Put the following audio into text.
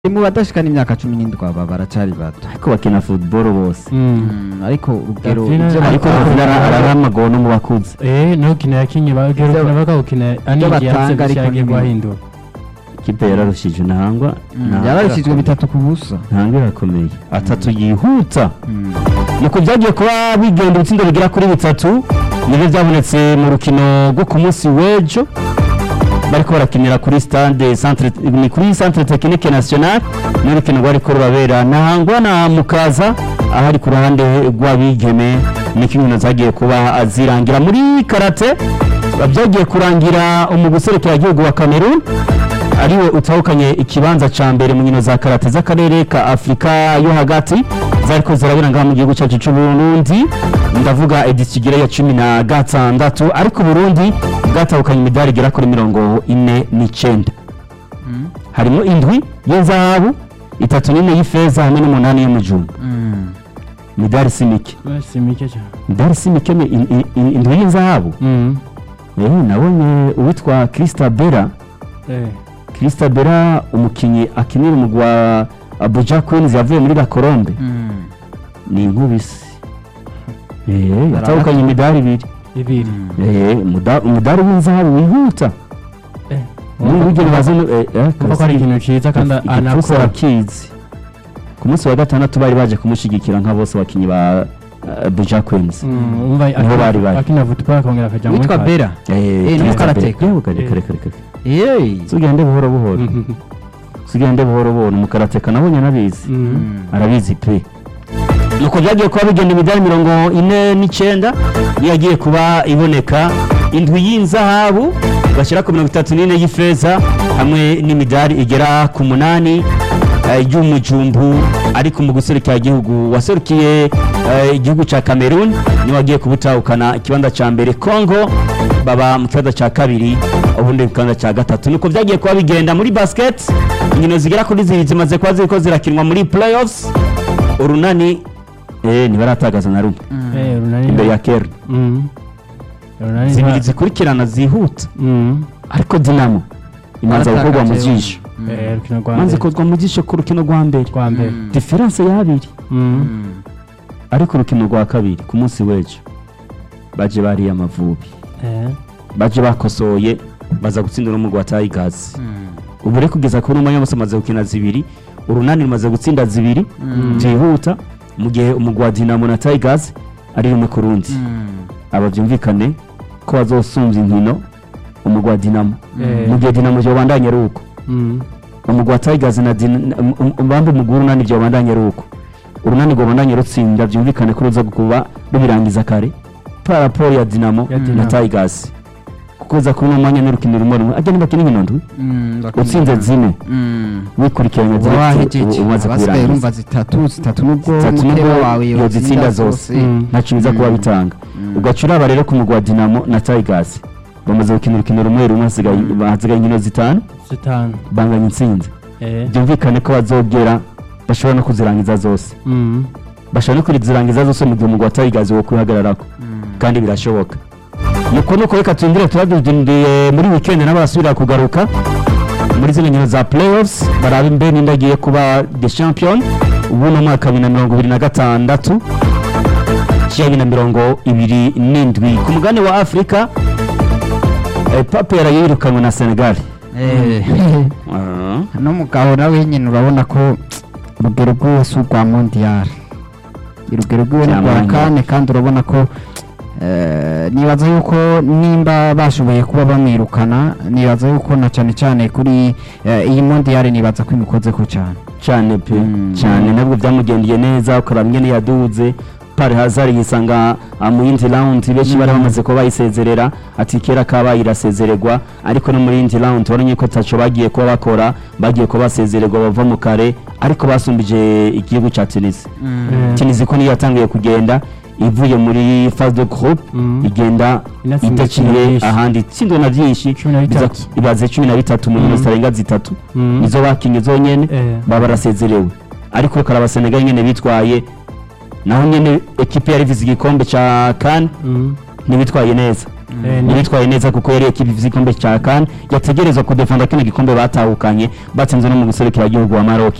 mu badashikana imyaka cumi n'indwi aba baracari bato ariko bakina football bose Mm, ariko urugero Davina- ivyo ariko batanga- Ravina araramagowe no mu bakuze eh no gukina yakinye bagera bakawukina anigiye batanga ariko yagiye ni guhindura ikipe yararushije ntangwa Mm, yararishijwe bitatu ku busa ntangwa irakomeye atatu yihuta Mm. nuko byagiye kuba bigenda ibitsindo bigera kuri bitatu nibyo byabonetse mu rukino rwo ku munsi w'ejo bariko barakinira kuri stade centre ni kuri centre technique nationale n'urukino rwariko rurabera ntangwa na mukaza ahari ku ruhande rw'abigeme niko inkino zagiye kuba zirangira muri karate byagiye kurangira umuguserekera gihugu wa Cameroon ariwe utahukanye ikibanza ca mbere mu nkino za karate z'akarere ka Afrika yo hagati zariko zirabera ngaha mu gihugu cyacu cy'u Burundi ndavuga edisigira ya cumi na gatandatu ariko Burundi bwatahukanye imidari igera kuri mirongo ine n'icenda Mm. harimo indwi y'inzahabu itatu n'ine y'ifeza hamwe n'umunani y'umujumba Mm. imidari si mike si mike cyane imidari si mike ni in- in- in- indwi y'inzahabu mm eh nabonye uwitwa Krista Bera eh Krista Bera umukinyi akinira umugwi wa Abuja Queens yavuye muri La Colombe Mm. ni inkubisi eh yatahukanye imidari ibiri ibiri eh muda- umudari w'inzahabu wihuta eh n'urugero bazi no- eh, eh, kuko ko ari ikintu cyiza kandi igipfuko anakora arakizi ku munsi wa gatandatu bari baje kumushyigikira nka bose abakinnyi ba uh, Buja Queens Mm, umva Niho bari bari. akina football akongera akajya muri witwa kare. bera eh ni mukarateka. yewe kare kare kare kare Yeee. tugende buhoro buhoro tugende buhoro buhoro mukarateka nabonye anabizi Mm. Mm. arabizi pe nuko byagiye kuba bigenda imidari mirongo ine n'icyenda niyo yagiye kuba iboneka indwi y'inzahabu bashyira ku mirongo itatu n'ine y'ifeza hamwe n'imidari igera ku munani eh, y'umujumbu ariko mu guserukira igihugu waserukiye eh, igihugu cya cameroon niwe wagiye kubutahukana ikibanza cya mbere congo baba mu kibanza cya kabiri ubundi mu kibanza cya gatatu nuko byagiye kuba bigenda muri basket inkino zigera kuri zibiri zimaze kuba ziriko zirakinwa muri playoffs urunani eh ntibaratagaza na rumwe eh runani imbere ya kera Mm. runani zibiri nta- zikurikirana zihuta Mm. ariko dinamo imanza gukorwa mu Baratakaje jisho eh rukino rwa manze mbere ikozwa mu jisho ku rukino rwa mbere rwa mbere Mm. diferanse y'abiri Mm. Mm. ariko urukino rwa kabiri ku munsi w'ejo baje bariye amavubi eh baje bakosoye baza gutsindira n'umugwi wa tigers Mm. ubu rero kugeza kuri uno mwanya bose bamaze gukina zibiri urunani rumaze gutsinda zibiri Mm. byihuta mu gihe umugwi wa dinamo na tigers ari rumwe ku rundi Mm. aba byumvikane ko bazosumbya inkino umugwi wa dinamo Eh. mu gihe dinamo byobandanya ari uko Mm. umugwi wa tigers na Din- um- um- umubambe umugwi w'urunani byobandanya ari uko urunani rwobandanya rutsinda byumvikane ko ruza kuba rubirangiza kare paraporo ya dinamo Ya na Dinamo. tigers kuko za kuri uno mwanya n'urukino rumwe rumwe ajya ntibakina inkino ndwi Mm. Bakunda. utsinze zine Mm. wikurikiranya uba direct wahejeje u- umaze abasigaye kubirangiza urumva zitatu zitatu nubwo Zitatu umutwe nubwo wawe yozitsinda zose. Mm. ntacyo biza kuba Mm. bitanga Mm. ugaca uraba rero ku mugwi wa dinamo na tigers bamaze gukina urukino rumwe rumwe hasigaye Mm. hasigaye inkino zitanu zitanu banganya intsinzi eh byumvikane ko bazogera bashobora no kuzirangiza zose Mm. bashobora no kuzirangiza zose mu gihe umugwi wa tigers wo kwihagararako Mm. kandi birashoboka nuko nuko reka turindire turabidindiye muri weekend nabo barasubira kugaruka muri zino nkino za playoffs barabe mbe ninde agiye kuba the champion ubu ni umwaka wa bibiri na mirongo ibiri na gatandatu cya bibiri na mirongo ibiri n'indwi ku mugani wa afurika eh, pape yarayirukanwe na senegal Eh. Ah. no mugabo nawe nyine urabona ko urugero rwiwe si urwa mondiyari urugero rwiwe ni rwa Byamwanya. kane kandi urabona ko eh, nibaza yuko nimba bashoboye kuba bamwirukana nibaza yuko na cyane cyane kuri eh, iyi mondiyari nibaza ko imukoze ko cyane cyane pe Mm. cyane nabwo byamugendeye neza ukaraba ingene yaduze pari hazari yisanga ah, mu yindi round benshi bari bamaze kuba bayisezerera ati kera kabaye irasezererwa ariko no muri yindi round urabona ko taco bagiye kuba bakora bagiye kuba basezererwa bava mu kare ariko basumbije igihugu cya Tunisia Eh. Tunisia ko niyo yatangiye kugenda ivuye muri phase de groupe Mm. igenda Inatsinda itaciye byinshi. ahandi itsindwa na byinshi Cumi na biza- bitatu. ibaze cumi na bitatu mu nkino Mm. zitarenga zitatu Mm. nizo bakinye zonyene Eh. baba barasezerewe ariko ukaraba Senegal nyene bitwaye naho nyene ekipe yari ivize igikombe ca CAN Mm. ntibitwaye neza Eh, ni- yitwaye neza kuko yari ekipi ifite igikombe cya kan yategerezwa kudefanda kino gikombe batahukanye batsinze no mu guserukira igihugu wa maroc